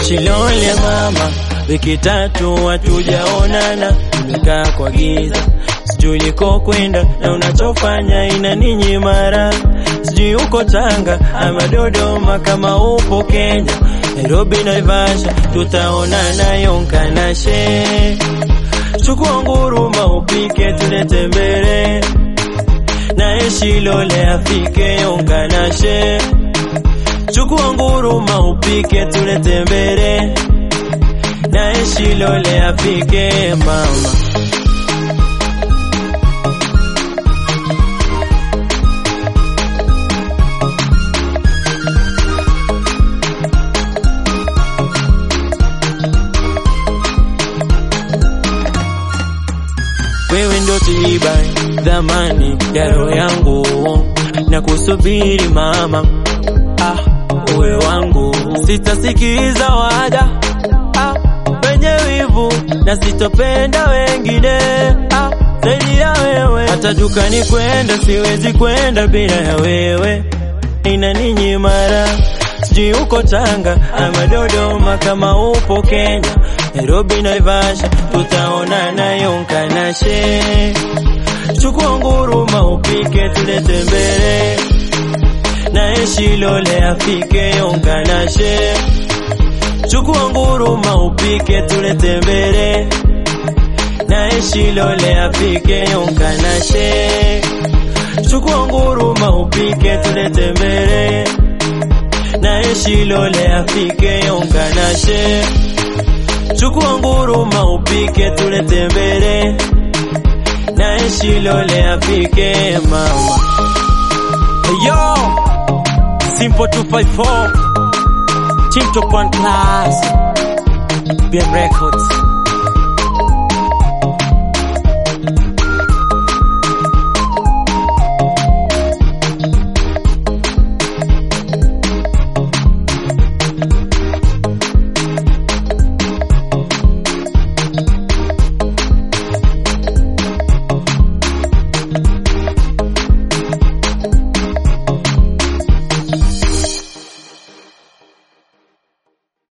Shilole mama, wiki tatu hatujaonana, tumekaa kwa giza, sijui niko kwenda na unachofanya ina ninyi mara, sijui uko Tanga ama Dodoma, kama upo Kenya, Nairobi, Naivasha, tutaonana Yonkanashe. Chukua nguruma upike tulete mbele, naye Shilole afike Yonkanashe. Chukua nguruma upike tulete mbele, naye Shilole afike mama. Wewe ndo tiba dhamani ya roho yangu, na kusubiri mama, ah, uwe wangu, sitasikiza wada ah, wenye wivu na sitopenda wengine ah, zaidi ya wewe. Hata dukani kwenda siwezi kwenda bila ya wewe, ina ninyi mara sijui uko Tanga ama Dodoma, kama upo Kenya, Nairobi, Naivasha, tutaonana Yonkanashe. Chukua nguruma upike tulete mbele, naye Shilole afike Yonkanashe. Chukua nguruma upike tulete mbele, naye Shilole afike Yonkanashe. Chukua nguruma upike tulete mbele naye Shilole afike Yonkanashe. Chukua nguruma upike tulete mbele, naye Shilole afike mama. Hey yo, Simple 254 Team Top One Class BM Records